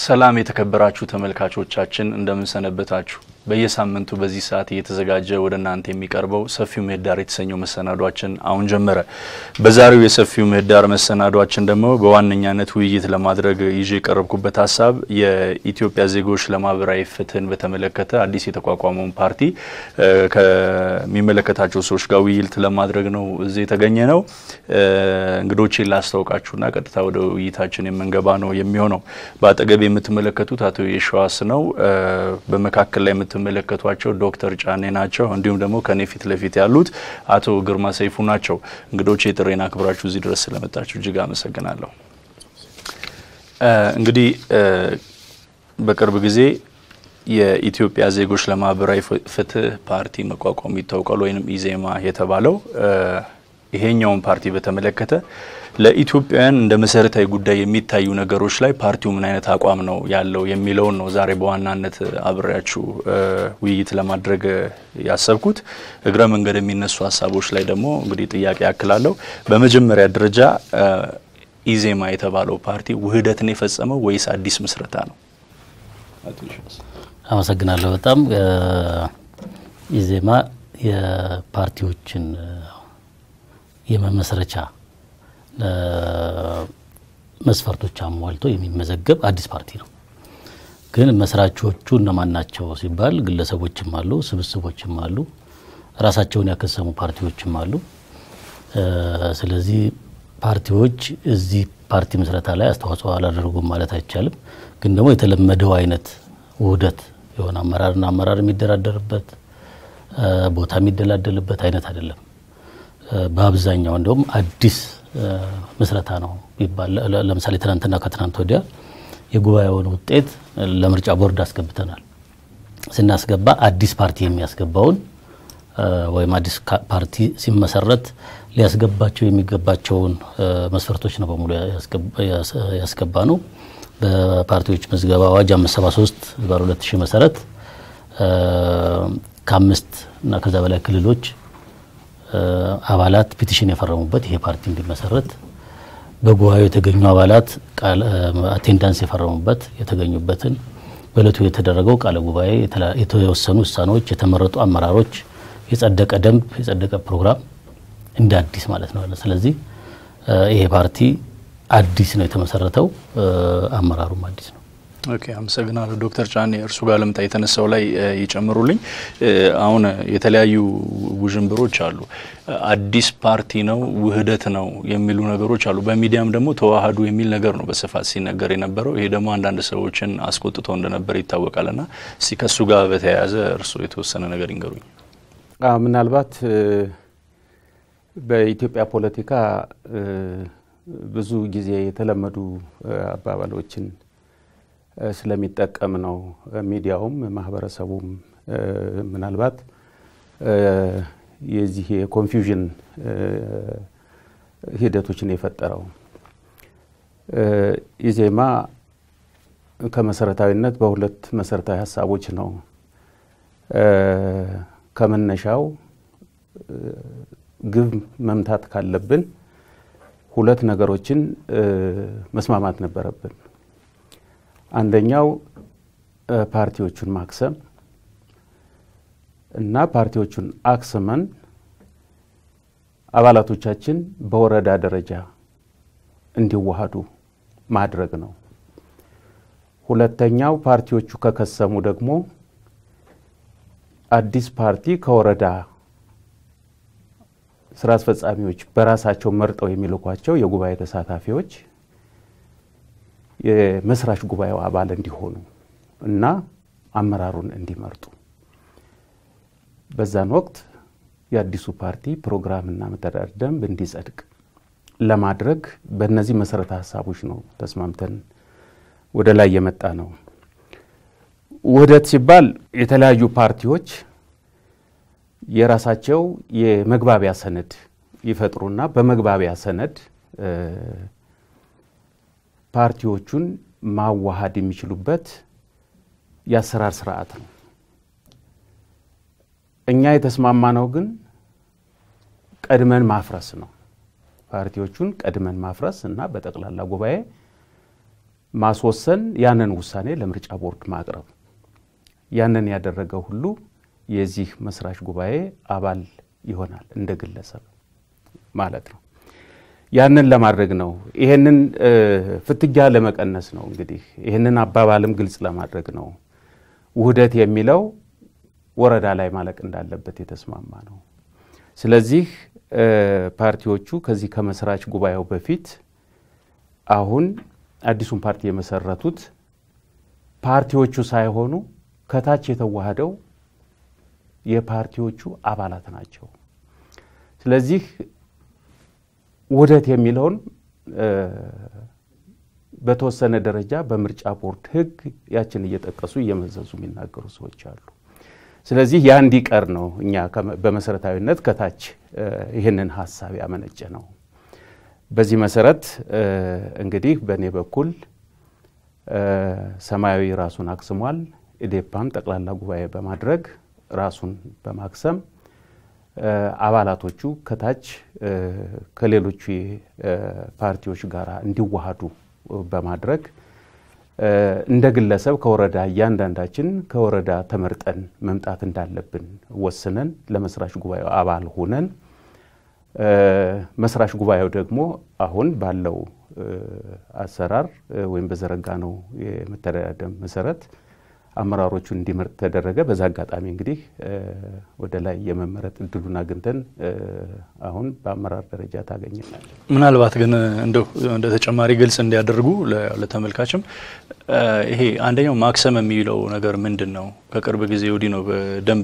ሰላም የተከበራችሁ ተመልካቾቻችን እንደምንሰነበታችሁ። በየሳምንቱ በዚህ ሰዓት እየተዘጋጀ ወደ እናንተ የሚቀርበው ሰፊው ምህዳር የተሰኘው መሰናዷችን አሁን ጀመረ። በዛሬው የሰፊው ምህዳር መሰናዷችን ደግሞ በዋነኛነት ውይይት ለማድረግ ይዤ የቀረብኩበት ሀሳብ የኢትዮጵያ ዜጎች ለማህበራዊ ፍትህን በተመለከተ አዲስ የተቋቋመውን ፓርቲ ከሚመለከታቸው ሰዎች ጋር ውይይት ለማድረግ ነው እዚህ የተገኘ ነው። እንግዶቼን ላስታውቃችሁና ቀጥታ ወደ ውይይታችን የምንገባ ነው የሚሆነው። በአጠገብ የምትመለከቱት አቶ የሸዋስ ነው። በመካከል ላይ የምትመለከቷቸው ዶክተር ጫኔ ናቸው። እንዲሁም ደግሞ ከኔ ፊት ለፊት ያሉት አቶ ግርማ ሰይፉ ናቸው። እንግዶች የጥሬን አክብራችሁ እዚህ ድረስ ስለመጣችሁ እጅግ አመሰግናለሁ። እንግዲህ በቅርብ ጊዜ የኢትዮጵያ ዜጎች ለማህበራዊ ፍትህ ፓርቲ መቋቋሙ ይታወቃል፣ ወይም ኢዜማ የተባለው ይሄኛውን ፓርቲ በተመለከተ ለኢትዮጵያውያን እንደ መሰረታዊ ጉዳይ የሚታዩ ነገሮች ላይ ፓርቲው ምን አይነት አቋም ነው ያለው የሚለውን ነው ዛሬ በዋናነት አብሬያችሁ ውይይት ለማድረግ ያሰብኩት። እግረ መንገድ የሚነሱ ሀሳቦች ላይ ደግሞ እንግዲህ ጥያቄ ያክላለሁ። በመጀመሪያ ደረጃ ኢዜማ የተባለው ፓርቲ ውህደትን የፈጸመው ወይስ አዲስ ምስረታ ነው? አመሰግናለሁ። በጣም ኢዜማ የፓርቲዎችን የመመስረቻ መስፈርቶች አሟልቶ የሚመዘገብ አዲስ ፓርቲ ነው። ግን መስራቾቹ እነማን ናቸው ሲባል ግለሰቦችም አሉ፣ ስብስቦችም አሉ፣ ራሳቸውን ያከሰሙ ፓርቲዎችም አሉ። ስለዚህ ፓርቲዎች እዚህ ፓርቲ ምስረታ ላይ አስተዋጽኦ አላደረጉም ማለት አይቻልም። ግን ደግሞ የተለመደው አይነት ውህደት የሆነ አመራርና አመራር የሚደራደርበት ቦታ የሚደላደልበት አይነት አይደለም። በአብዛኛው እንደውም አዲስ ምስረታ ነው ይባል። ለምሳሌ ትናንትና ከትናንት ወዲያ የጉባኤውን ውጤት ለምርጫ ቦርድ አስገብተናል። ስናስገባ አዲስ ፓርቲ የሚያስገባውን ወይም አዲስ ፓርቲ ሲመሰረት ሊያስገባቸው የሚገባቸውን መስፈርቶች ነው በሙሉ ያስገባ ነው። በፓርቲዎች ምዝገባ አዋጅ 573 ባለ 2000 መሰረት ከአምስት እና ከዛ በላይ ክልሎች አባላት ፒቲሽን የፈረሙበት ይሄ ፓርቲ እንዲመሰረት በጉባኤው የተገኙ አባላት አቴንዳንስ የፈረሙበት የተገኙበትን በእለቱ የተደረገው ቃለ ጉባኤ የተወሰኑ ውሳኔዎች፣ የተመረጡ አመራሮች፣ የጸደቀ ደንብ፣ የጸደቀ ፕሮግራም እንደ አዲስ ማለት ነው። ስለዚህ ይሄ ፓርቲ አዲስ ነው የተመሰረተው፣ አመራሩም አዲስ ነው። ኦኬ አመሰግናለሁ ዶክተር ጫኔ እርሱ ጋር ልምጣ የተነሳው ላይ ይጨምሩልኝ። አሁን የተለያዩ ውዥንብሮች አሉ። አዲስ ፓርቲ ነው ውህደት ነው የሚሉ ነገሮች አሉ። በሚዲያም ደግሞ ተዋህዱ የሚል ነገር ነው በስፋት ሲነገር የነበረው። ይሄ ደግሞ አንዳንድ ሰዎችን አስቆጥቶ እንደነበር ይታወቃል። ና እስቲ ከሱ ጋር በተያያዘ እርሱ የተወሰነ ነገር ይንገሩኝ። ምናልባት በኢትዮጵያ ፖለቲካ ብዙ ጊዜ የተለመዱ አባባሎችን ስለሚጠቀም ነው ሚዲያውም ማህበረሰቡም ምናልባት የዚህ የኮንፊውዥን ሂደቶችን የፈጠረው። ኢዜማ ከመሰረታዊነት በሁለት መሰረታዊ ሀሳቦች ነው ከመነሻው ግብ መምታት ካለብን ሁለት ነገሮችን መስማማት ነበረብን። አንደኛው ፓርቲዎቹን ማክሰም እና ፓርቲዎቹን አክስመን አባላቶቻችን በወረዳ ደረጃ እንዲዋሃዱ ማድረግ ነው። ሁለተኛው ፓርቲዎቹ ከከሰሙ ደግሞ አዲስ ፓርቲ ከወረዳ ስራ አስፈጻሚዎች በራሳቸው መርጠው የሚልኳቸው የጉባኤ ተሳታፊዎች የመስራች ጉባኤው አባል እንዲሆኑ እና አመራሩን እንዲመርጡ በዛን ወቅት የአዲሱ ፓርቲ ፕሮግራምና መተዳደር ደንብ እንዲጸድቅ ለማድረግ በእነዚህ መሰረተ ሀሳቦች ነው ተስማምተን ወደ ላይ የመጣ ነው። ውህደት ሲባል የተለያዩ ፓርቲዎች የራሳቸው የመግባቢያ ሰነድ ይፈጥሩና በመግባቢያ ሰነድ ፓርቲዎቹን ማዋሃድ የሚችሉበት የአሰራር ስርዓት ነው። እኛ የተስማማነው ግን ቀድመን ማፍረስ ነው። ፓርቲዎቹን ቀድመን ማፍረስ እና በጠቅላላ ጉባኤ ማስወሰን፣ ያንን ውሳኔ ለምርጫ ቦርድ ማቅረብ። ያንን ያደረገው ሁሉ የዚህ መስራች ጉባኤ አባል ይሆናል እንደ ግለሰብ ማለት ነው። ያንን ለማድረግ ነው። ይሄንን ፍትጊያ ለመቀነስ ነው። እንግዲህ ይህንን አባባልም ግልጽ ለማድረግ ነው። ውህደት የሚለው ወረዳ ላይ ማለቅ እንዳለበት የተስማማ ነው። ስለዚህ ፓርቲዎቹ ከዚህ ከመስራች ጉባኤው በፊት አሁን አዲሱን ፓርቲ የመሰረቱት ፓርቲዎቹ ሳይሆኑ ከታች የተዋህደው የፓርቲዎቹ አባላት ናቸው። ስለዚህ ውህደት የሚለውን በተወሰነ ደረጃ በምርጫ ቦርድ ሕግ ያችን እየጠቀሱ እየመዘዙ የሚናገሩ ሰዎች አሉ። ስለዚህ ያ እንዲቀር ነው እኛ በመሰረታዊነት ከታች ይህንን ሀሳብ ያመነጨ ነው። በዚህ መሰረት እንግዲህ በእኔ በኩል ሰማያዊ ራሱን አክስሟል። ኢዴፓም ጠቅላላ ጉባኤ በማድረግ ራሱን በማክሰም አባላቶቹ ከታች ከሌሎቹ ፓርቲዎች ጋር እንዲዋሃዱ በማድረግ እንደ ግለሰብ ከወረዳ እያንዳንዳችን ከወረዳ ተመርጠን መምጣት እንዳለብን ወስነን ለመስራች ጉባኤው አባል ሆነን መስራች ጉባኤው ደግሞ አሁን ባለው አሰራር ወይም በዘረጋ ነው የመተዳደሪያ ደንብ መሰረት አመራሮቹን እንዲመርጥ ተደረገ። በዛ አጋጣሚ እንግዲህ ወደ ላይ የመመረጥ እድሉን አግኝተን አሁን በአመራር ደረጃ ታገኝናል። ምናልባት ግን እንደው እንደ ተጨማሪ ግልጽ እንዲያደርጉ ለተመልካችም ይሄ አንደኛው ማክሰም የሚለው ነገር ምንድን ነው? ከቅርብ ጊዜ ወዲህ ነው በደንብ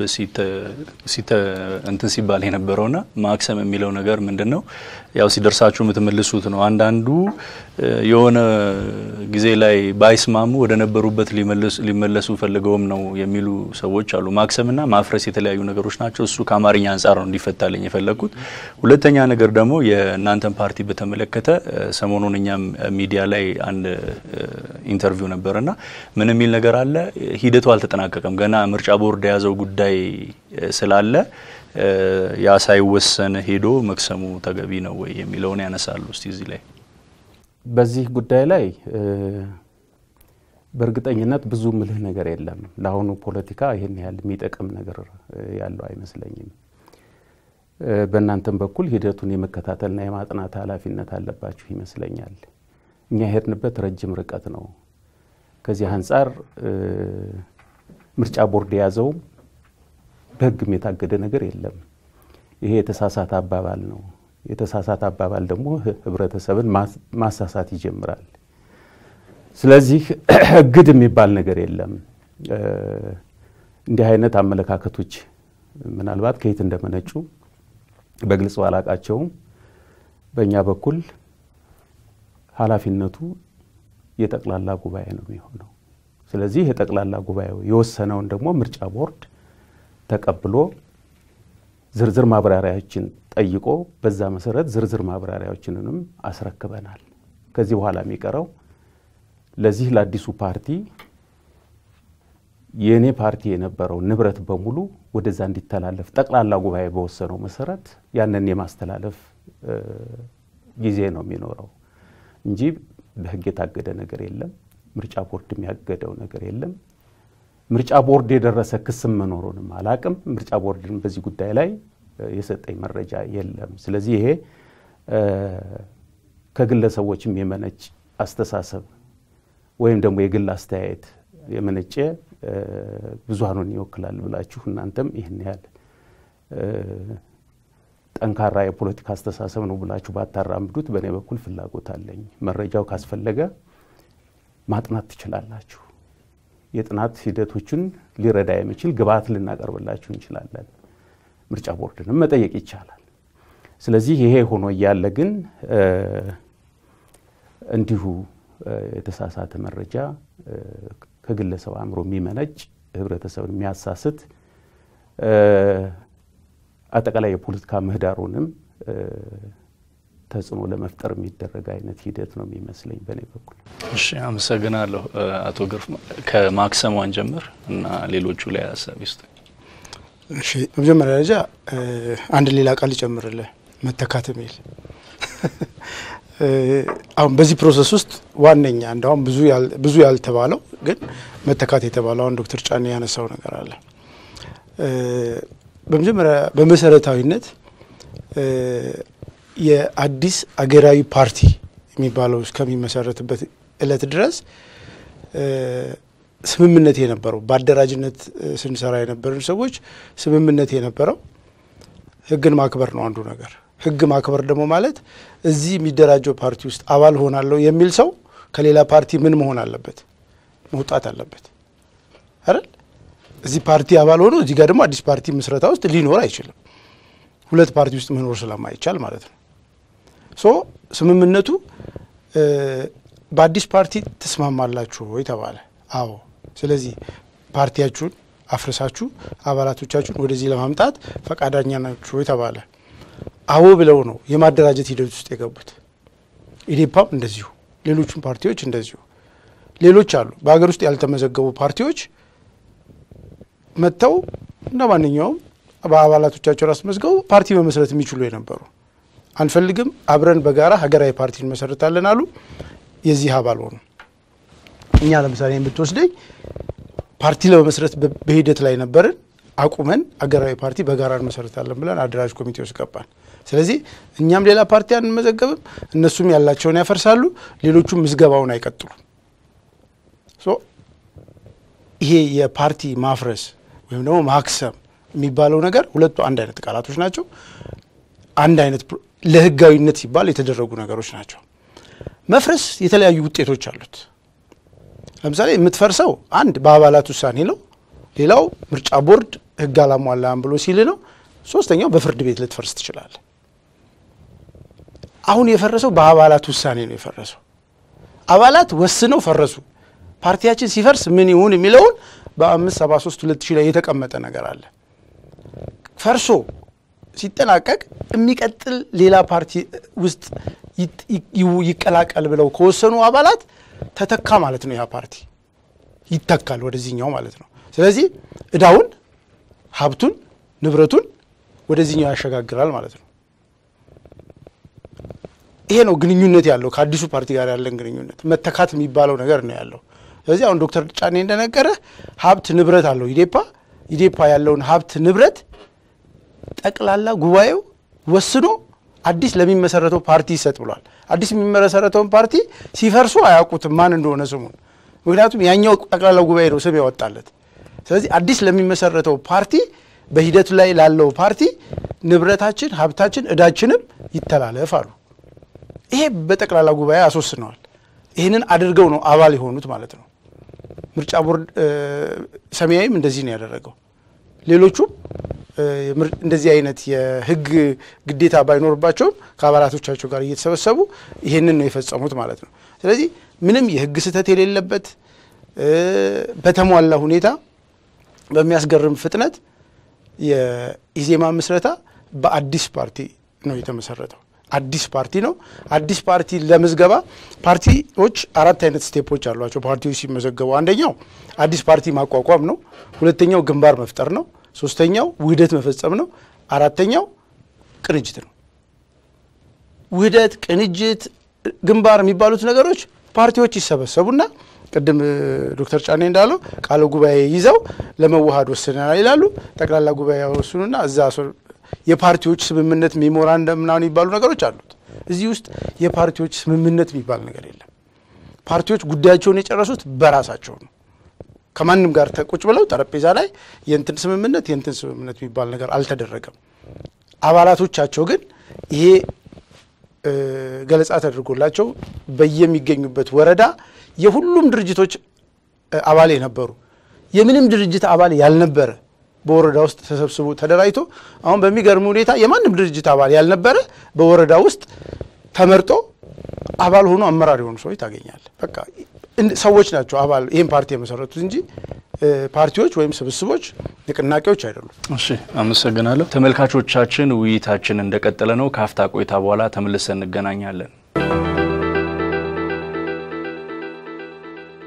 እንትን ሲባል የነበረውና ማክሰም የሚለው ነገር ምንድን ነው? ያው ሲደርሳችሁ የምትመልሱት ነው። አንዳንዱ የሆነ ጊዜ ላይ ባይስማሙ ወደ ነበሩበት ሊመለሱ ፈልገውም ነው የሚሉ ሰዎች አሉ። ማክሰምና ማፍረስ የተለያዩ ነገሮች ናቸው። እሱ ከአማርኛ አንጻር ነው እንዲፈታልኝ የፈለግኩት። ሁለተኛ ነገር ደግሞ የእናንተን ፓርቲ በተመለከተ ሰሞኑን እኛም ሚዲያ ላይ አንድ ኢንተርቪው ነበርና ምን የሚል ነገር አለ፣ ሂደቱ አልተጠናቀቀም ገና ምርጫ ቦርድ የያዘው ጉዳይ ስላለ ያ ሳይወሰን ሄዶ መክሰሙ ተገቢ ነው ወይ የሚለውን ያነሳሉ። እስቲ እዚህ ላይ በዚህ ጉዳይ ላይ በእርግጠኝነት ብዙ ምልህ ነገር የለም። ለአሁኑ ፖለቲካ ይህን ያህል የሚጠቅም ነገር ያለው አይመስለኝም። በእናንተም በኩል ሂደቱን የመከታተልና የማጥናት ኃላፊነት አለባችሁ ይመስለኛል። እኛ የሄድንበት ረጅም ርቀት ነው። ከዚህ አንጻር ምርጫ ቦርድ የያዘውም በሕግም የታገደ ነገር የለም። ይሄ የተሳሳተ አባባል ነው። የተሳሳተ አባባል ደግሞ ህብረተሰብን ማሳሳት ይጀምራል። ስለዚህ እግድ የሚባል ነገር የለም። እንዲህ አይነት አመለካከቶች ምናልባት ከየት እንደመነጩ በግልጽ ባላቃቸውም በእኛ በኩል ኃላፊነቱ የጠቅላላ ጉባኤ ነው የሚሆነው። ስለዚህ የጠቅላላ ጉባኤው የወሰነውን ደግሞ ምርጫ ቦርድ ተቀብሎ ዝርዝር ማብራሪያዎችን ጠይቆ በዛ መሰረት ዝርዝር ማብራሪያዎችንንም አስረክበናል። ከዚህ በኋላ የሚቀረው ለዚህ ለአዲሱ ፓርቲ የእኔ ፓርቲ የነበረው ንብረት በሙሉ ወደዛ እንዲተላለፍ ጠቅላላ ጉባኤ በወሰነው መሰረት ያንን የማስተላለፍ ጊዜ ነው የሚኖረው እንጂ በሕግ የታገደ ነገር የለም። ምርጫ ቦርድ የሚያገደው ነገር የለም። ምርጫ ቦርድ የደረሰ ክስም መኖሩንም አላቅም። ምርጫ ቦርድን በዚህ ጉዳይ ላይ የሰጠኝ መረጃ የለም። ስለዚህ ይሄ ከግለሰቦችም የመነጭ አስተሳሰብ ወይም ደግሞ የግል አስተያየት የመነጨ ብዙሃኑን ይወክላል ብላችሁ እናንተም ይህን ያህል ጠንካራ የፖለቲካ አስተሳሰብ ነው ብላችሁ ባታራምዱት በእኔ በኩል ፍላጎት አለኝ። መረጃው ካስፈለገ ማጥናት ትችላላችሁ። የጥናት ሂደቶችን ሊረዳ የሚችል ግብዓት ልናቀርብላችሁ እንችላለን። ምርጫ ቦርድንም መጠየቅ ይቻላል። ስለዚህ ይሄ ሆኖ እያለ ግን እንዲሁ የተሳሳተ መረጃ ከግለሰብ አእምሮ የሚመነጭ ህብረተሰብን የሚያሳስት አጠቃላይ የፖለቲካ ምህዳሩንም ተጽዕኖ ለመፍጠር የሚደረግ አይነት ሂደት ነው የሚመስለኝ በእኔ በኩል። እሺ፣ አመሰግናለሁ አቶ ግርፍ። ከማክሰሟን ጀምር እና ሌሎቹ ላይ ሀሳብ ይስጥ። እሺ፣ በመጀመሪያ ደረጃ አንድ ሌላ ቃል ይጨምርልህ መተካት የሚል አሁን በዚህ ፕሮሰስ ውስጥ ዋነኛ እንዳሁም ብዙ ያልተባለው ግን መተካት የተባለው አሁን ዶክተር ጫኔ ያነሳው ነገር አለ። በመጀመሪያ በመሰረታዊነት የአዲስ አገራዊ ፓርቲ የሚባለው እስከሚመሰረትበት እለት ድረስ ስምምነት የነበረው በአደራጅነት ስንሰራ የነበርን ሰዎች ስምምነት የነበረው ህግን ማክበር ነው አንዱ ነገር። ህግ ማክበር ደግሞ ማለት እዚህ የሚደራጀው ፓርቲ ውስጥ አባል ሆናለሁ የሚል ሰው ከሌላ ፓርቲ ምን መሆን አለበት? መውጣት አለበት አይደል? እዚህ ፓርቲ አባል ሆኖ እዚህ ጋር ደግሞ አዲስ ፓርቲ ምስረታ ውስጥ ሊኖር አይችልም። ሁለት ፓርቲ ውስጥ መኖር ስለማይቻል ማለት ነው። ሶ ስምምነቱ በአዲስ ፓርቲ ትስማማላችሁ ወይ ተባለ። አዎ። ስለዚህ ፓርቲያችሁን አፍርሳችሁ አባላቶቻችሁን ወደዚህ ለማምጣት ፈቃደኛ ናችሁ ወይ ተባለ። አዎ ብለው ነው የማደራጀት ሂደት ውስጥ የገቡት። ኢዴፓም እንደዚሁ፣ ሌሎቹም ፓርቲዎች እንደዚሁ። ሌሎች አሉ በሀገር ውስጥ ያልተመዘገቡ ፓርቲዎች መጥተው እንደ ማንኛውም በአባላቶቻቸው ራስ መዝገቡ ፓርቲ መመስረት የሚችሉ የነበሩ አንፈልግም፣ አብረን በጋራ ሀገራዊ ፓርቲ እንመሰርታለን አሉ። የዚህ አባል ሆኑ። እኛ ለምሳሌ የምትወስደኝ ፓርቲ ለመመስረት በሂደት ላይ ነበርን። አቁመን አገራዊ ፓርቲ በጋራ እንመሰርታለን ብለን አደራጅ ኮሚቴ ውስጥ ገባን። ስለዚህ እኛም ሌላ ፓርቲ አንመዘገብም፣ እነሱም ያላቸውን ያፈርሳሉ፣ ሌሎቹም ምዝገባውን አይቀጥሉም። ይሄ የፓርቲ ማፍረስ ወይም ደግሞ ማክሰም የሚባለው ነገር ሁለቱ አንድ አይነት ቃላቶች ናቸው። አንድ አይነት ለህጋዊነት ሲባል የተደረጉ ነገሮች ናቸው። መፍረስ የተለያዩ ውጤቶች አሉት። ለምሳሌ የምትፈርሰው አንድ በአባላት ውሳኔ ነው። ሌላው ምርጫ ቦርድ ህግ አላሟላም ብሎ ሲል ነው። ሶስተኛው በፍርድ ቤት ልትፈርስ ትችላለ። አሁን የፈረሰው በአባላት ውሳኔ ነው የፈረሰው። አባላት ወስነው ፈረሱ። ፓርቲያችን ሲፈርስ ምን ይሁን የሚለውን በአምስት ሰባ ሶስት ሁለት ሺህ ላይ የተቀመጠ ነገር አለ። ፈርሶ ሲጠናቀቅ የሚቀጥል ሌላ ፓርቲ ውስጥ ይቀላቀል ብለው ከወሰኑ አባላት ተተካ ማለት ነው። ያ ፓርቲ ይተካል ወደዚህኛው ማለት ነው። ስለዚህ እዳውን፣ ሀብቱን፣ ንብረቱን ወደዚህኛው ያሸጋግራል ማለት ነው። ይሄ ነው ግንኙነት ያለው ከአዲሱ ፓርቲ ጋር ያለን ግንኙነት መተካት የሚባለው ነገር ነው ያለው። ስለዚህ አሁን ዶክተር ጫኔ እንደነገረ ሀብት ንብረት አለው ኢዴፓ። ኢዴፓ ያለውን ሀብት ንብረት ጠቅላላ ጉባኤው ወስኖ አዲስ ለሚመሰረተው ፓርቲ ይሰጥ ብሏል። አዲስ የሚመሰረተውን ፓርቲ ሲፈርሱ አያውቁትም ማን እንደሆነ ስሙን። ምክንያቱም ያኛው ጠቅላላ ጉባኤ ነው ስም ያወጣለት። ስለዚህ አዲስ ለሚመሰረተው ፓርቲ በሂደቱ ላይ ላለው ፓርቲ ንብረታችን፣ ሀብታችን፣ እዳችንም ይተላለፍ አሉ። ይሄ በጠቅላላ ጉባኤ አስወስነዋል። ይህንን አድርገው ነው አባል የሆኑት ማለት ነው። ምርጫ ቦርድ ሰማያዊም እንደዚህ ነው ያደረገው። ሌሎቹም እንደዚህ አይነት የሕግ ግዴታ ባይኖርባቸውም ከአባላቶቻቸው ጋር እየተሰበሰቡ ይሄንን ነው የፈጸሙት ማለት ነው። ስለዚህ ምንም የሕግ ስህተት የሌለበት በተሟላ ሁኔታ በሚያስገርም ፍጥነት የኢዜማ ምስረታ በአዲስ ፓርቲ ነው የተመሰረተው። አዲስ ፓርቲ ነው። አዲስ ፓርቲ ለምዝገባ ፓርቲዎች አራት አይነት ስቴፖች አሏቸው። ፓርቲዎች ሲመዘገቡ አንደኛው አዲስ ፓርቲ ማቋቋም ነው። ሁለተኛው ግንባር መፍጠር ነው። ሶስተኛው ውህደት መፈጸም ነው። አራተኛው ቅንጅት ነው። ውህደት፣ ቅንጅት፣ ግንባር የሚባሉት ነገሮች ፓርቲዎች ይሰበሰቡና ቅድም ዶክተር ጫኔ እንዳለው ቃለ ጉባኤ ይዘው ለመዋሃድ ወስነናል ይላሉ። ጠቅላላ ጉባኤ ወስኑና እዛ የፓርቲዎች ስምምነት ሜሞራንደም ምናምን የሚባሉ ነገሮች አሉት። እዚህ ውስጥ የፓርቲዎች ስምምነት የሚባል ነገር የለም። ፓርቲዎች ጉዳያቸውን የጨረሱት በራሳቸው ነው። ከማንም ጋር ተቁጭ ብለው ጠረጴዛ ላይ የእንትን ስምምነት የእንትን ስምምነት የሚባል ነገር አልተደረገም። አባላቶቻቸው ግን ይሄ ገለጻ ተደርጎላቸው በየሚገኙበት ወረዳ የሁሉም ድርጅቶች አባል የነበሩ የምንም ድርጅት አባል ያልነበረ በወረዳ ውስጥ ተሰብስቦ ተደራጅቶ አሁን በሚገርም ሁኔታ የማንም ድርጅት አባል ያልነበረ በወረዳ ውስጥ ተመርጦ አባል ሆኖ አመራር የሆኑ ሰዎች ታገኛለህ። በቃ ሰዎች ናቸው አባል ይህን ፓርቲ የመሰረቱት እንጂ ፓርቲዎች ወይም ስብስቦች፣ ንቅናቄዎች አይደሉም። እሺ፣ አመሰግናለሁ። ተመልካቾቻችን ውይይታችን እንደቀጠለ ነው። ከአፍታ ቆይታ በኋላ ተመልሰን እንገናኛለን።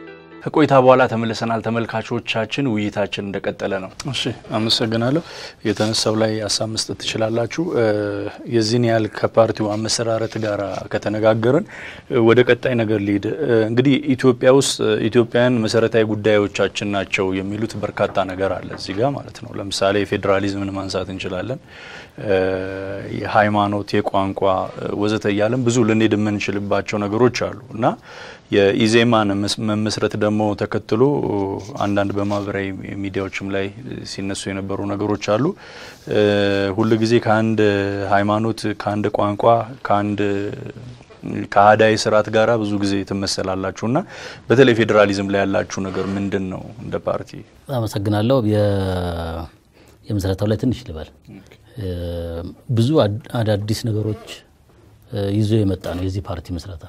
ከቆይታ በኋላ ተመልሰናል። ተመልካቾቻችን ውይይታችን እንደቀጠለ ነው። እሺ አመሰግናለሁ። የተነሳው ላይ ሀሳብ መስጠት ትችላላችሁ። የዚህን ያህል ከፓርቲው አመሰራረት ጋር ከተነጋገርን ወደ ቀጣይ ነገር ሊሄድ እንግዲህ ኢትዮጵያ ውስጥ ኢትዮጵያውያን መሰረታዊ ጉዳዮቻችን ናቸው የሚሉት በርካታ ነገር አለ እዚህ ጋር ማለት ነው። ለምሳሌ ፌዴራሊዝምን ማንሳት እንችላለን። የሃይማኖት፣ የቋንቋ ወዘተ እያለን ብዙ ልንሄድ የምንችልባቸው ነገሮች አሉ እና የኢዜማን መመስረት ደግሞ ተከትሎ አንዳንድ በማህበራዊ ሚዲያዎችም ላይ ሲነሱ የነበሩ ነገሮች አሉ። ሁል ጊዜ ከአንድ ሃይማኖት፣ ከአንድ ቋንቋ፣ ከአንድ ከአህዳዊ ስርዓት ጋር ብዙ ጊዜ ትመሰላላችሁ እና በተለይ ፌዴራሊዝም ላይ ያላችሁ ነገር ምንድን ነው? እንደ ፓርቲ አመሰግናለሁ። የምስረታው ላይ ትንሽ ልበል። ብዙ አዳዲስ ነገሮች ይዞ የመጣ ነው የዚህ ፓርቲ ምስረታ።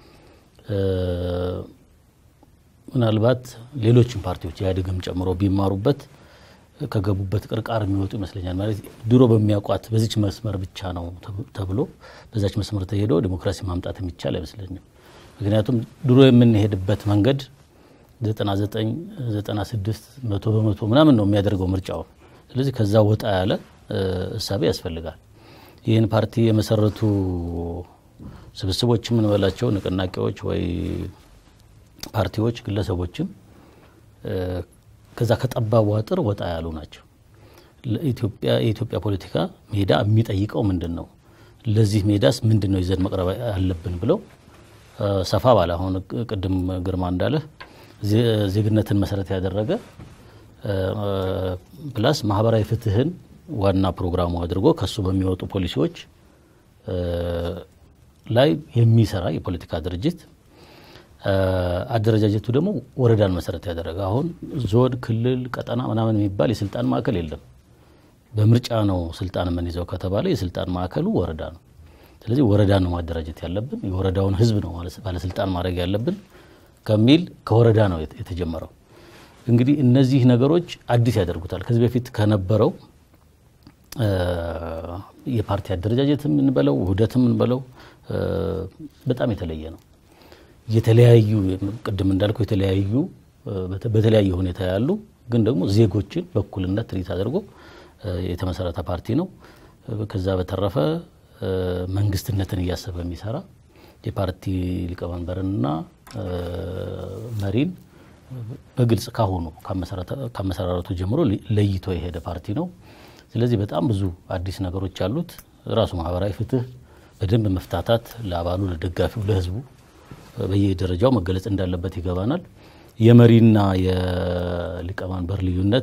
ምናልባት ሌሎችም ፓርቲዎች ኢህአዴግም ጨምሮ ቢማሩበት ከገቡበት ቅርቃር የሚወጡ ይመስለኛል። ማለት ድሮ በሚያውቋት በዚች መስመር ብቻ ነው ተብሎ በዛች መስመር ተሄዶ ዲሞክራሲ ማምጣት የሚቻል አይመስለኝም። ምክንያቱም ድሮ የምንሄድበት መንገድ 99 96 መቶ በመቶ ምናምን ነው የሚያደርገው ምርጫው። ስለዚህ ከዛ ወጣ ያለ እሳቤ ያስፈልጋል። ይህን ፓርቲ የመሰረቱ ስብስቦች የምንበላቸው ንቅናቄዎች ወይ ፓርቲዎች፣ ግለሰቦችም ከዛ ከጠባቡ አጥር ወጣ ያሉ ናቸው። ለኢትዮጵያ የኢትዮጵያ ፖለቲካ ሜዳ የሚጠይቀው ምንድን ነው? ለዚህ ሜዳስ ምንድን ነው ይዘን መቅረብ አለብን ብለው ሰፋ ባለ አሁን ቅድም ግርማ እንዳለ ዜግነትን መሰረት ያደረገ ፕላስ ማህበራዊ ፍትህን ዋና ፕሮግራሙ አድርጎ ከሱ በሚወጡ ፖሊሲዎች ላይ የሚሰራ የፖለቲካ ድርጅት አደረጃጀቱ ደግሞ ወረዳን መሰረት ያደረገ አሁን ዞን፣ ክልል፣ ቀጠና ምናምን የሚባል የስልጣን ማዕከል የለም። በምርጫ ነው ስልጣን የምንይዘው ከተባለ የስልጣን ማዕከሉ ወረዳ ነው። ስለዚህ ወረዳ ነው ማደራጀት ያለብን፣ የወረዳውን ህዝብ ነው ባለስልጣን ማድረግ ያለብን ከሚል ከወረዳ ነው የተጀመረው። እንግዲህ እነዚህ ነገሮች አዲስ ያደርጉታል። ከዚህ በፊት ከነበረው የፓርቲ አደረጃጀት የምንበለው ውህደት የምንበለው በጣም የተለየ ነው። የተለያዩ ቅድም እንዳልኩ የተለያዩ በተለያየ ሁኔታ ያሉ ግን ደግሞ ዜጎችን በእኩልነት ትሪት አድርጎ የተመሰረተ ፓርቲ ነው። ከዛ በተረፈ መንግስትነትን እያሰበ የሚሰራ የፓርቲ ሊቀመንበርንና መሪን በግልጽ ካሁኑ ከመሰራረቱ ጀምሮ ለይቶ የሄደ ፓርቲ ነው። ስለዚህ በጣም ብዙ አዲስ ነገሮች አሉት። ራሱ ማህበራዊ ፍትህ በደንብ መፍታታት ለአባሉ፣ ለደጋፊው፣ ለህዝቡ በየደረጃው መገለጽ እንዳለበት ይገባናል። የመሪና የሊቀመንበር ልዩነት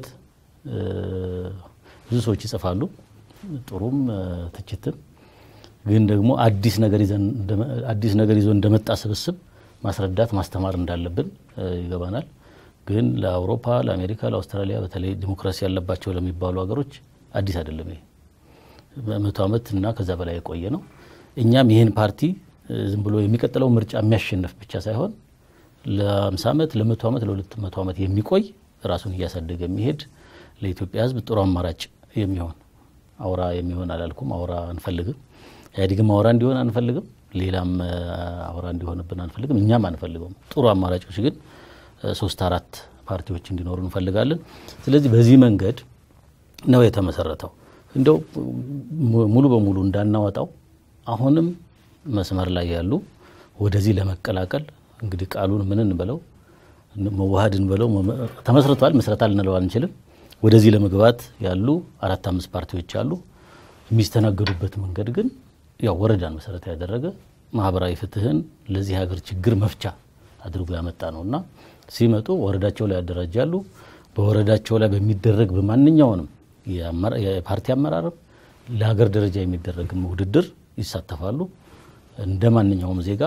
ብዙ ሰዎች ይጽፋሉ፣ ጥሩም ትችትም። ግን ደግሞ አዲስ ነገር ይዞ እንደመጣ ስብስብ ማስረዳት ማስተማር እንዳለብን ይገባናል። ግን ለአውሮፓ፣ ለአሜሪካ፣ ለአውስትራሊያ በተለይ ዲሞክራሲ ያለባቸው ለሚባሉ ሀገሮች አዲስ አይደለም። ይሄ መቶ ዓመት እና ከዛ በላይ የቆየ ነው። እኛም ይህን ፓርቲ ዝም ብሎ የሚቀጥለው ምርጫ የሚያሸንፍ ብቻ ሳይሆን ለ50 ዓመት ለ100 ዓመት ለ200 ዓመት የሚቆይ ራሱን እያሳደገ የሚሄድ ለኢትዮጵያ ሕዝብ ጥሩ አማራጭ የሚሆን አውራ የሚሆን አላልኩም። አውራ አንፈልግም። ኢህአዴግም አውራ እንዲሆን አንፈልግም። ሌላም አውራ እንዲሆንብን አንፈልግም። እኛም አንፈልገውም። ጥሩ አማራጮች ግን ሶስት አራት ፓርቲዎች እንዲኖሩ እንፈልጋለን። ስለዚህ በዚህ መንገድ ነው የተመሰረተው። እንደው ሙሉ በሙሉ እንዳናወጣው አሁንም መስመር ላይ ያሉ ወደዚህ ለመቀላቀል እንግዲህ ቃሉን ምን እንበለው መዋሃድ እንበለው ተመስርቷል። ምስረታ ልንለው አንችልም። ወደዚህ ለመግባት ያሉ አራት አምስት ፓርቲዎች አሉ። የሚስተናገዱበት መንገድ ግን ያው ወረዳን መሰረት ያደረገ ማህበራዊ ፍትህን ለዚህ ሀገር ችግር መፍቻ አድርጎ ያመጣ ነው እና ሲመጡ ወረዳቸው ላይ ያደራጃሉ። በወረዳቸው ላይ በሚደረግ በማንኛውንም የፓርቲ አመራርም ለሀገር ደረጃ የሚደረግም ውድድር ይሳተፋሉ። እንደ ማንኛውም ዜጋ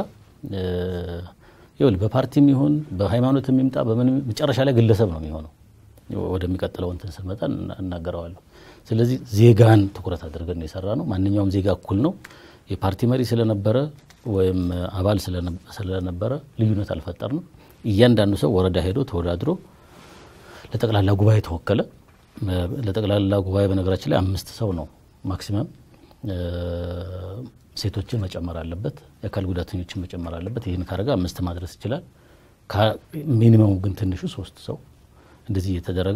ይኸውልህ በፓርቲም ይሁን በሃይማኖት የሚምጣ በምን መጨረሻ ላይ ግለሰብ ነው የሚሆነው። ወደሚቀጥለው እንትን ስንመጣ እናገረዋለሁ። ስለዚህ ዜጋን ትኩረት አድርገን የሰራ ነው። ማንኛውም ዜጋ እኩል ነው። የፓርቲ መሪ ስለነበረ ወይም አባል ስለነበረ ልዩነት አልፈጠርንም። እያንዳንዱ ሰው ወረዳ ሄዶ ተወዳድሮ ለጠቅላላ ጉባኤ ተወከለ። ለጠቅላላ ጉባኤ በነገራችን ላይ አምስት ሰው ነው ማክሲመም። ሴቶችን መጨመር አለበት፣ የአካል ጉዳተኞችን መጨመር አለበት። ይህን ካረገ አምስት ማድረስ ይችላል። ሚኒመሙ ግን ትንሹ ሶስት ሰው እንደዚህ እየተደረገ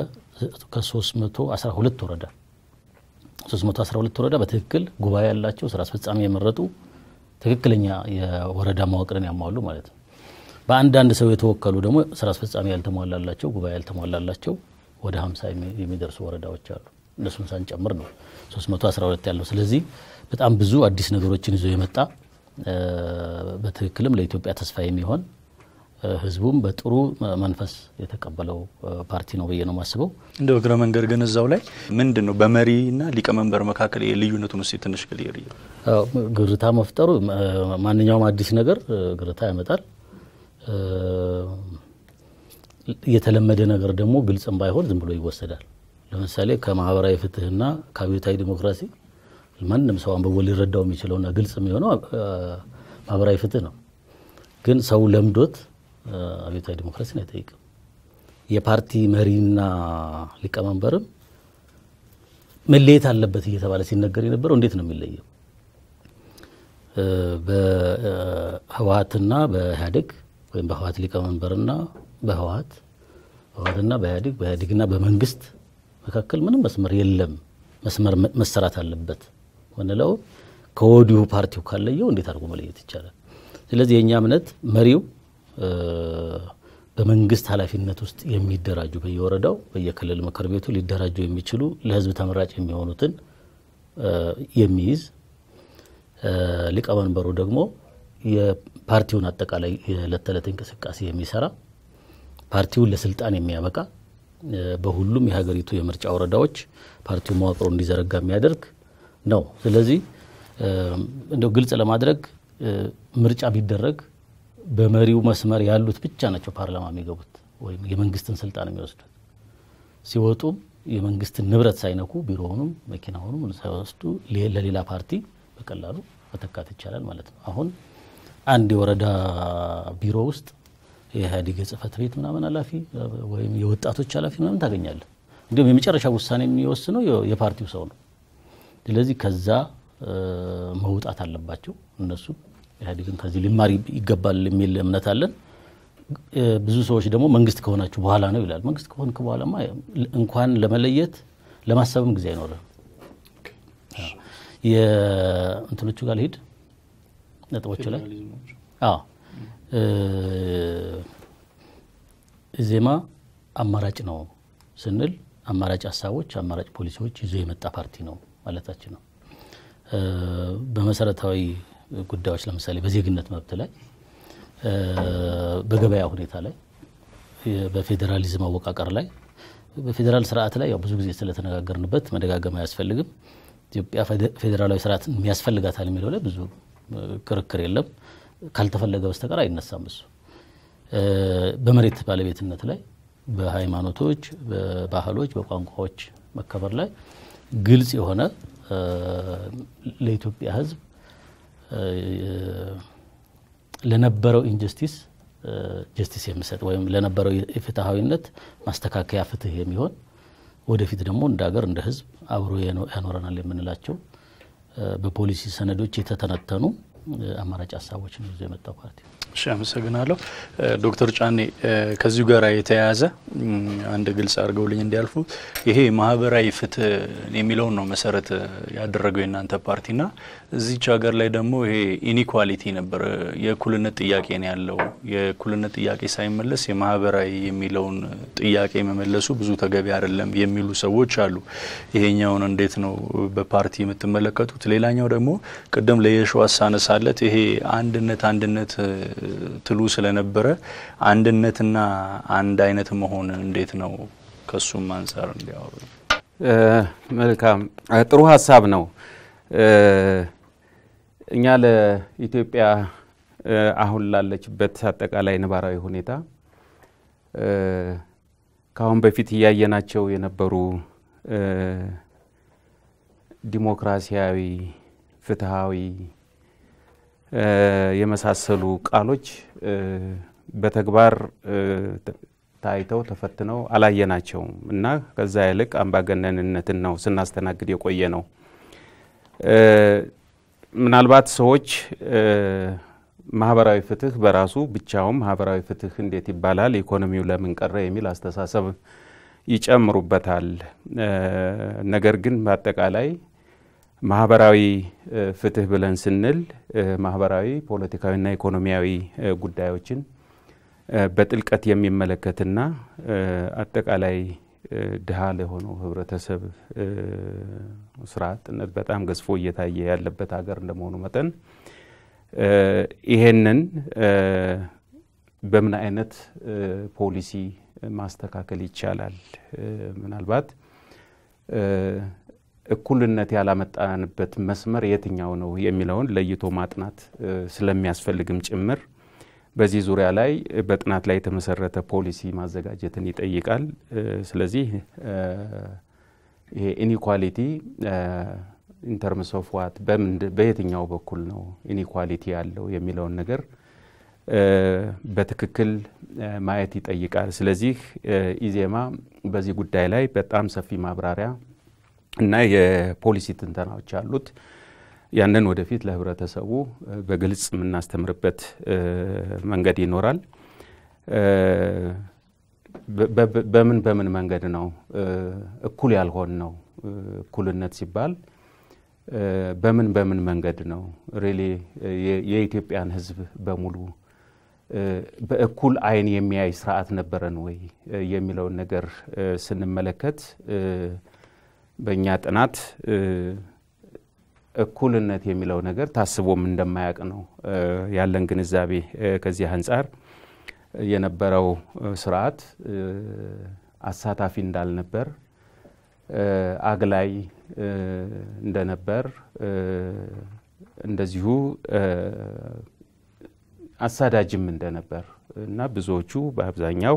ከ312 ወረዳ 312 ወረዳ በትክክል ጉባኤ ያላቸው ስራ አስፈጻሚ የመረጡ ትክክለኛ የወረዳ መዋቅርን ያሟሉ ማለት ነው። በአንዳንድ ሰው የተወከሉ ደግሞ ስራ አስፈጻሚ ያልተሟላላቸው ጉባኤ ያልተሟላላቸው ወደ 50 የሚደርሱ ወረዳዎች አሉ። እነሱን ሳንጨምር ነው 312 ያለው። ስለዚህ በጣም ብዙ አዲስ ነገሮችን ይዞ የመጣ በትክክልም ለኢትዮጵያ ተስፋ የሚሆን ህዝቡም በጥሩ መንፈስ የተቀበለው ፓርቲ ነው ብዬ ነው የማስበው። እንደ እግረ መንገድ ግን እዛው ላይ ምንድን ነው በመሪና ሊቀመንበር መካከል የልዩነቱን ውስጥ ትንሽ ክሊር ግርታ መፍጠሩ ማንኛውም አዲስ ነገር ግርታ ያመጣል። የተለመደ ነገር ደግሞ ግልጽም ባይሆን ዝም ብሎ ይወሰዳል። ለምሳሌ ከማህበራዊ ፍትህና ከአብዮታዊ ዲሞክራሲ ማንም ሰው አንብቦ ሊረዳው የሚችለውና ግልጽ የሚሆነው ማህበራዊ ፍትህ ነው። ግን ሰው ለምዶት አብዮታዊ ዲሞክራሲን አይጠይቅም። የፓርቲ መሪና ሊቀመንበርም መለየት አለበት እየተባለ ሲነገር የነበረው እንዴት ነው የሚለየው? በህወሀትና በኢህአዴግ ወይም በህወሀት ሊቀመንበርና በህወሀት በህወሀትና በኢህአዴግ በኢህአዴግና በመንግስት መካከል ምንም መስመር የለም፣ መስመር መሰራት አለበት ምንለው ከወዲሁ ፓርቲው ካለየው እንዴት አድርጎ መለየት ይቻላል? ስለዚህ የእኛ እምነት መሪው በመንግስት ኃላፊነት ውስጥ የሚደራጁ በየወረዳው በየክልል ምክር ቤቱ ሊደራጁ የሚችሉ ለህዝብ ተመራጭ የሚሆኑትን የሚይዝ ሊቀመንበሩ ደግሞ የፓርቲውን አጠቃላይ የዕለት ተዕለት እንቅስቃሴ የሚሰራ ፓርቲውን ለስልጣን የሚያበቃ በሁሉም የሀገሪቱ የምርጫ ወረዳዎች ፓርቲው መዋቅሮ እንዲዘረጋ የሚያደርግ ነው። ስለዚህ እንደው ግልጽ ለማድረግ ምርጫ ቢደረግ በመሪው መስመር ያሉት ብቻ ናቸው ፓርላማ የሚገቡት ወይም የመንግስትን ስልጣን የሚወስዱት። ሲወጡም የመንግስትን ንብረት ሳይነኩ ቢሮውንም መኪናውንም ሳይወስዱ ለሌላ ፓርቲ በቀላሉ መተካት ይቻላል ማለት ነው። አሁን አንድ የወረዳ ቢሮ ውስጥ የኢህአዴግ የጽህፈት ቤት ምናምን ኃላፊ ወይም የወጣቶች ኃላፊ ምናምን ታገኛለህ። እንዲሁም የመጨረሻ ውሳኔ የሚወስነው የፓርቲው ሰው ነው። ስለዚህ ከዛ መውጣት አለባቸው እነሱ ኢህአዴግን ከዚህ ሊማር ይገባል የሚል እምነት አለን። ብዙ ሰዎች ደግሞ መንግስት ከሆናችሁ በኋላ ነው ይላል። መንግስት ከሆንክ በኋላማ እንኳን ለመለየት ለማሰብም ጊዜ አይኖርም። የእንትኖቹ ጋር ልሂድ ነጥቦቹ ላይ አዎ ኢዜማ አማራጭ ነው ስንል አማራጭ ሀሳቦች፣ አማራጭ ፖሊሲዎች ይዞ የመጣ ፓርቲ ነው ማለታችን ነው። በመሰረታዊ ጉዳዮች ለምሳሌ በዜግነት መብት ላይ፣ በገበያ ሁኔታ ላይ፣ በፌዴራሊዝም አወቃቀር ላይ፣ በፌዴራል ስርዓት ላይ ያው ብዙ ጊዜ ስለተነጋገርንበት መደጋገም አያስፈልግም። ኢትዮጵያ ፌዴራላዊ ስርዓት የሚያስፈልጋታል የሚለው ላይ ብዙ ክርክር የለም። ካልተፈለገ በስተቀር አይነሳም። እሱ በመሬት ባለቤትነት ላይ፣ በሃይማኖቶች፣ በባህሎች፣ በቋንቋዎች መከበር ላይ ግልጽ የሆነ ለኢትዮጵያ ሕዝብ ለነበረው ኢንጀስቲስ ጀስቲስ የሚሰጥ ወይም ለነበረው የፍትሐዊነት ማስተካከያ ፍትህ የሚሆን ወደፊት ደግሞ እንደ ሀገር እንደ ሕዝብ አብሮ ያኖረናል የምንላቸው በፖሊሲ ሰነዶች የተተነተኑ አማራጭ ሀሳቦችን ይዞ የመጣው ፓርቲ። እሺ፣ አመሰግናለሁ ዶክተር ጫኔ ከዚሁ ጋር የተያያዘ አንድ ግልጽ አድርገውልኝ እንዲያልፉ ይሄ ማህበራዊ ፍትህ የሚለውን ነው መሰረት ያደረገው የእናንተ ፓርቲና እዚች ሀገር ላይ ደግሞ ይሄ ኢኒኳሊቲ ነበር፣ የእኩልነት ጥያቄ ነው ያለው። የእኩልነት ጥያቄ ሳይመለስ የማህበራዊ የሚለውን ጥያቄ መመለሱ ብዙ ተገቢ አይደለም የሚሉ ሰዎች አሉ። ይሄኛውን እንዴት ነው በፓርቲ የምትመለከቱት? ሌላኛው ደግሞ ቅድም ለየሸዋስ ሳነሳለት ይሄ አንድነት አንድነት ትሉ ስለነበረ አንድነትና አንድ አይነት መሆን እንዴት ነው? ከሱም አንጻር እንዲያወሩ። መልካም ጥሩ ሀሳብ ነው። እኛ ለኢትዮጵያ አሁን ላለችበት አጠቃላይ ነባራዊ ሁኔታ ከአሁን በፊት እያየናቸው የነበሩ ዲሞክራሲያዊ፣ ፍትሃዊ የመሳሰሉ ቃሎች በተግባር ታይተው ተፈትነው አላየናቸውም እና ከዛ ይልቅ አምባገነንነትን ነው ስናስተናግድ የቆየ ነው። ምናልባት ሰዎች ማህበራዊ ፍትህ በራሱ ብቻውን ማህበራዊ ፍትህ እንዴት ይባላል፣ ኢኮኖሚው ለምን ቀረ የሚል አስተሳሰብ ይጨምሩበታል። ነገር ግን በአጠቃላይ ማህበራዊ ፍትህ ብለን ስንል ማህበራዊ፣ ፖለቲካዊና ኢኮኖሚያዊ ጉዳዮችን በጥልቀት የሚመለከትና አጠቃላይ ድሃ ለሆነው ህብረተሰብ ስራ አጥነት በጣም ገዝፎ እየታየ ያለበት ሀገር እንደመሆኑ መጠን ይሄንን በምን አይነት ፖሊሲ ማስተካከል ይቻላል? ምናልባት እኩልነት ያላመጣንበት መስመር የትኛው ነው የሚለውን ለይቶ ማጥናት ስለሚያስፈልግም ጭምር በዚህ ዙሪያ ላይ በጥናት ላይ የተመሰረተ ፖሊሲ ማዘጋጀትን ይጠይቃል። ስለዚህ ይሄ ኢኒኳሊቲ ኢንተርምስ ኦፍ ዋት በየትኛው በኩል ነው ኢኒኳሊቲ ያለው የሚለውን ነገር በትክክል ማየት ይጠይቃል። ስለዚህ ኢዜማ በዚህ ጉዳይ ላይ በጣም ሰፊ ማብራሪያ እና የፖሊሲ ትንተናዎች አሉት። ያንን ወደፊት ለህብረተሰቡ በግልጽ የምናስተምርበት መንገድ ይኖራል። በምን በምን መንገድ ነው እኩል ያልሆን ነው? እኩልነት ሲባል በምን በምን መንገድ ነው ሪሊ የኢትዮጵያን ህዝብ በሙሉ በእኩል አይን የሚያይ ስርዓት ነበረን ወይ የሚለውን ነገር ስንመለከት በእኛ ጥናት እኩልነት የሚለው ነገር ታስቦም እንደማያውቅ ነው ያለን ግንዛቤ። ከዚህ አንጻር የነበረው ስርዓት አሳታፊ እንዳልነበር፣ አግላይ እንደነበር፣ እንደዚሁ አሳዳጅም እንደነበር እና ብዙዎቹ በአብዛኛው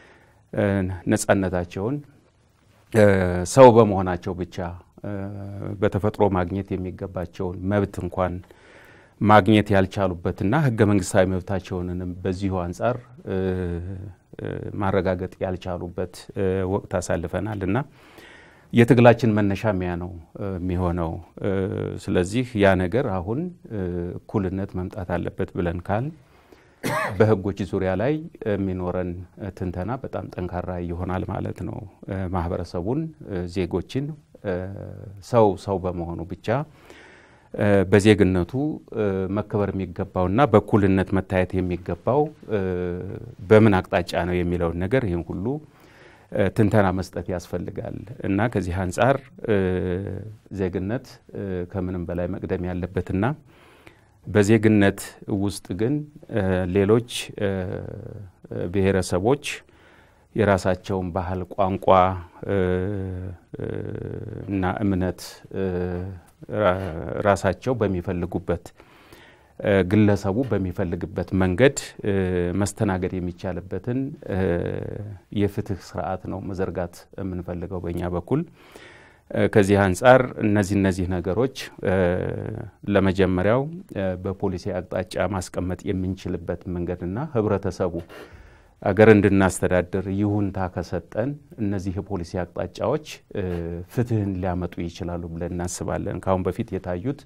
ነጻነታቸውን ሰው በመሆናቸው ብቻ በተፈጥሮ ማግኘት የሚገባቸውን መብት እንኳን ማግኘት ያልቻሉበትና ህገ መንግስታዊ መብታቸውንም በዚሁ አንጻር ማረጋገጥ ያልቻሉበት ወቅት አሳልፈናል እና የትግላችን መነሻ ሚያ ነው የሚሆነው። ስለዚህ ያ ነገር አሁን እኩልነት መምጣት አለበት ብለን ካል በህጎች ዙሪያ ላይ የሚኖረን ትንተና በጣም ጠንካራ ይሆናል ማለት ነው። ማህበረሰቡን፣ ዜጎችን ሰው ሰው በመሆኑ ብቻ በዜግነቱ መከበር የሚገባውና በእኩልነት መታየት የሚገባው በምን አቅጣጫ ነው የሚለውን ነገር ይህን ሁሉ ትንተና መስጠት ያስፈልጋል እና ከዚህ አንጻር ዜግነት ከምንም በላይ መቅደም ያለበትና በዜግነት ውስጥ ግን ሌሎች ብሔረሰቦች የራሳቸውን ባህል፣ ቋንቋ እና እምነት ራሳቸው በሚፈልጉበት ግለሰቡ በሚፈልግበት መንገድ መስተናገድ የሚቻልበትን የፍትህ ስርዓት ነው መዘርጋት የምንፈልገው በእኛ በኩል። ከዚህ አንጻር እነዚህ እነዚህ ነገሮች ለመጀመሪያው በፖሊሲ አቅጣጫ ማስቀመጥ የምንችልበት መንገድና ህብረተሰቡ አገር እንድናስተዳድር ይሁንታ ከሰጠን እነዚህ የፖሊሲ አቅጣጫዎች ፍትህን ሊያመጡ ይችላሉ ብለን እናስባለን። ከአሁን በፊት የታዩት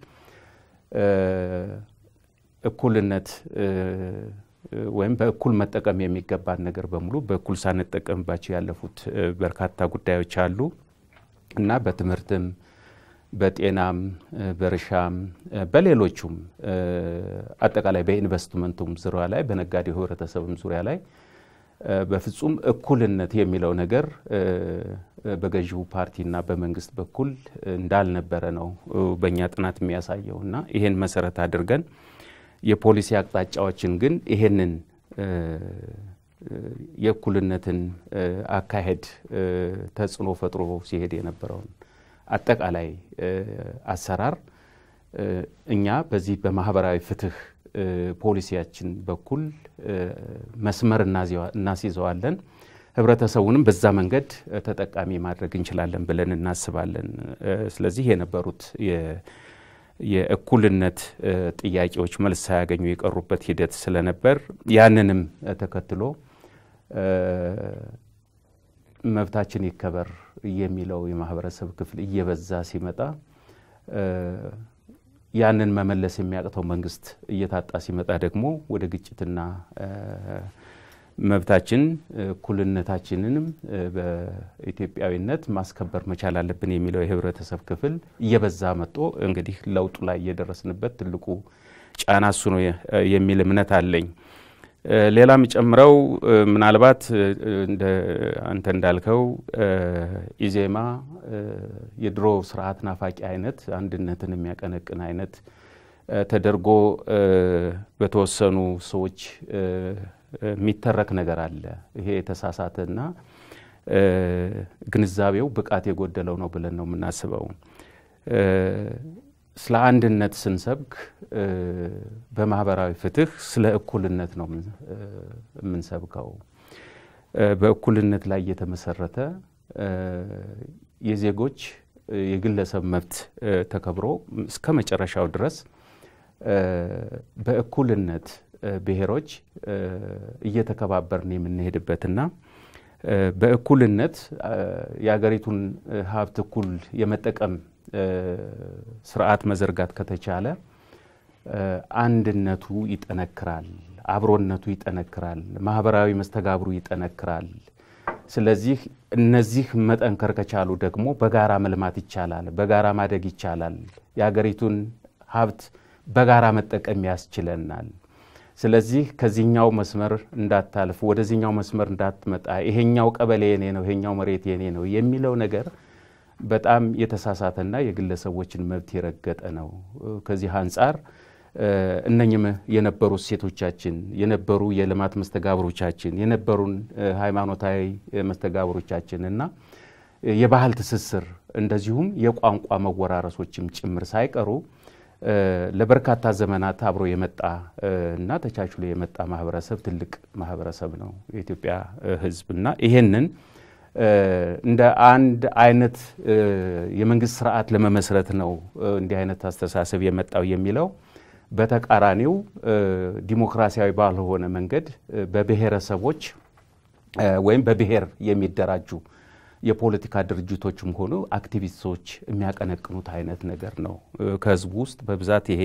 እኩልነት ወይም በእኩል መጠቀም የሚገባን ነገር በሙሉ በእኩል ሳንጠቀምባቸው ያለፉት በርካታ ጉዳዮች አሉ እና በትምህርትም፣ በጤናም፣ በእርሻም፣ በሌሎቹም አጠቃላይ በኢንቨስትመንቱም ዙሪያ ላይ በነጋዴው ህብረተሰብም ዙሪያ ላይ በፍጹም እኩልነት የሚለው ነገር በገዢው ፓርቲና በመንግስት በኩል እንዳልነበረ ነው በእኛ ጥናት የሚያሳየው እና ይሄን መሰረት አድርገን የፖሊሲ አቅጣጫዎችን ግን ይሄንን የእኩልነትን አካሄድ ተጽዕኖ ፈጥሮ ሲሄድ የነበረውን አጠቃላይ አሰራር እኛ በዚህ በማህበራዊ ፍትህ ፖሊሲያችን በኩል መስመር እናስይዘዋለን። ህብረተሰቡንም በዛ መንገድ ተጠቃሚ ማድረግ እንችላለን ብለን እናስባለን። ስለዚህ የነበሩት የእኩልነት ጥያቄዎች መልስ ሳያገኙ የቀሩበት ሂደት ስለነበር ያንንም ተከትሎ መብታችን ይከበር የሚለው የማህበረሰብ ክፍል እየበዛ ሲመጣ ያንን መመለስ የሚያቅተው መንግስት እየታጣ ሲመጣ ደግሞ ወደ ግጭትና መብታችን እኩልነታችንንም በኢትዮጵያዊነት ማስከበር መቻል አለብን የሚለው የህብረተሰብ ክፍል እየበዛ መጥቶ እንግዲህ ለውጡ ላይ እየደረስንበት ትልቁ ጫና እሱ ነው የሚል እምነት አለኝ። ሌላ የሚጨምረው ምናልባት እንደ አንተ እንዳልከው ኢዜማ የድሮ ስርዓት ናፋቂ አይነት አንድነትን የሚያቀነቅን አይነት ተደርጎ በተወሰኑ ሰዎች የሚተረክ ነገር አለ። ይሄ የተሳሳተና ግንዛቤው ብቃት የጎደለው ነው ብለን ነው የምናስበው። ስለ አንድነት ስንሰብክ በማህበራዊ ፍትህ ስለ እኩልነት ነው የምንሰብከው። በእኩልነት ላይ የተመሰረተ የዜጎች የግለሰብ መብት ተከብሮ እስከ መጨረሻው ድረስ በእኩልነት ብሔሮች እየተከባበርን የምንሄድበትና በእኩልነት የሀገሪቱን ሀብት እኩል የመጠቀም ስርዓት መዘርጋት ከተቻለ አንድነቱ ይጠነክራል፣ አብሮነቱ ይጠነክራል፣ ማህበራዊ መስተጋብሩ ይጠነክራል። ስለዚህ እነዚህ መጠንከር ከቻሉ ደግሞ በጋራ መልማት ይቻላል፣ በጋራ ማደግ ይቻላል፣ የሀገሪቱን ሀብት በጋራ መጠቀም ያስችለናል። ስለዚህ ከዚህኛው መስመር እንዳታልፍ፣ ወደዚህኛው መስመር እንዳትመጣ፣ ይሄኛው ቀበሌ የኔ ነው፣ ይሄኛው መሬት የኔ ነው የሚለው ነገር በጣም የተሳሳተና የግለሰቦችን መብት የረገጠ ነው። ከዚህ አንጻር እነኝም የነበሩ እሴቶቻችን የነበሩ የልማት መስተጋብሮቻችን የነበሩን ሃይማኖታዊ መስተጋብሮቻችን እና የባህል ትስስር እንደዚሁም የቋንቋ መወራረሶችም ጭምር ሳይቀሩ ለበርካታ ዘመናት አብሮ የመጣ እና ተቻችሎ የመጣ ማህበረሰብ ትልቅ ማህበረሰብ ነው የኢትዮጵያ ሕዝብ እና ይሄንን እንደ አንድ አይነት የመንግስት ስርዓት ለመመስረት ነው እንዲህ አይነት አስተሳሰብ የመጣው የሚለው በተቃራኒው ዲሞክራሲያዊ ባልሆነ መንገድ በብሔረሰቦች ወይም በብሔር የሚደራጁ የፖለቲካ ድርጅቶችም ሆኑ አክቲቪስቶች የሚያቀነቅኑት አይነት ነገር ነው። ከህዝቡ ውስጥ በብዛት ይሄ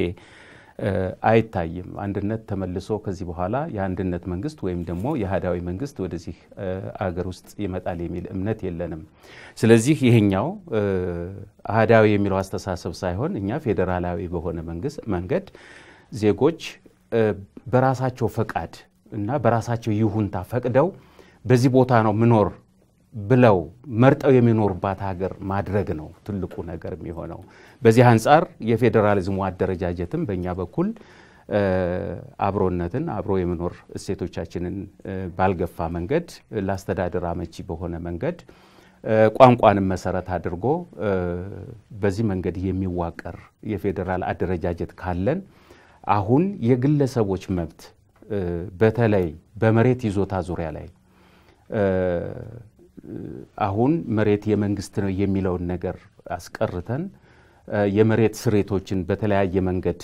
አይታይም። አንድነት ተመልሶ ከዚህ በኋላ የአንድነት መንግስት ወይም ደግሞ የአህዳዊ መንግስት ወደዚህ አገር ውስጥ ይመጣል የሚል እምነት የለንም። ስለዚህ ይሄኛው አህዳዊ የሚለው አስተሳሰብ ሳይሆን እኛ ፌዴራላዊ በሆነ መንግስት መንገድ ዜጎች በራሳቸው ፈቃድ እና በራሳቸው ይሁንታ ፈቅደው በዚህ ቦታ ነው ምኖር ብለው መርጠው የሚኖሩባት ሀገር ማድረግ ነው ትልቁ ነገር የሚሆነው። በዚህ አንጻር የፌዴራሊዝሙ አደረጃጀትም በእኛ በኩል አብሮነትን አብሮ የመኖር እሴቶቻችንን ባልገፋ መንገድ ለአስተዳደር አመቺ በሆነ መንገድ ቋንቋንም መሰረት አድርጎ በዚህ መንገድ የሚዋቀር የፌዴራል አደረጃጀት ካለን አሁን የግለሰቦች መብት በተለይ በመሬት ይዞታ ዙሪያ ላይ አሁን መሬት የመንግስት ነው የሚለውን ነገር አስቀርተን የመሬት ስሬቶችን በተለያየ መንገድ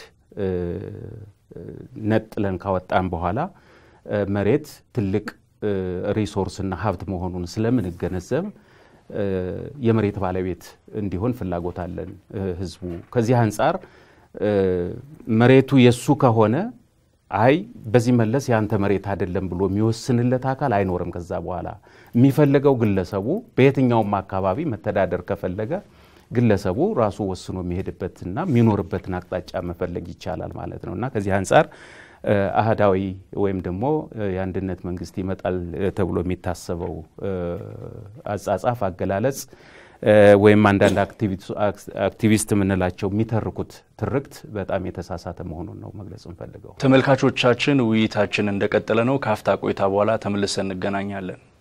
ነጥለን ካወጣን በኋላ መሬት ትልቅ ሪሶርስና ሀብት መሆኑን ስለምንገነዘብ የመሬት ባለቤት እንዲሆን ፍላጎት አለን ህዝቡ። ከዚህ አንጻር መሬቱ የሱ ከሆነ አይ በዚህ መለስ የአንተ መሬት አይደለም ብሎ የሚወስንለት አካል አይኖርም። ከዛ በኋላ የሚፈለገው ግለሰቡ በየትኛውም አካባቢ መተዳደር ከፈለገ ግለሰቡ ራሱ ወስኖ የሚሄድበትና የሚኖርበትን አቅጣጫ መፈለግ ይቻላል ማለት ነው እና ከዚህ አንጻር አህዳዊ ወይም ደግሞ የአንድነት መንግስት ይመጣል ተብሎ የሚታሰበው አጻጻፍ አገላለጽ ወይም አንዳንድ አክቲቪስት የምንላቸው የሚተርኩት ትርክት በጣም የተሳሳተ መሆኑን ነው መግለጽ እንፈልገው። ተመልካቾቻችን ውይይታችን እንደቀጠለ ነው። ከአፍታ ቆይታ በኋላ ተመልሰን እንገናኛለን።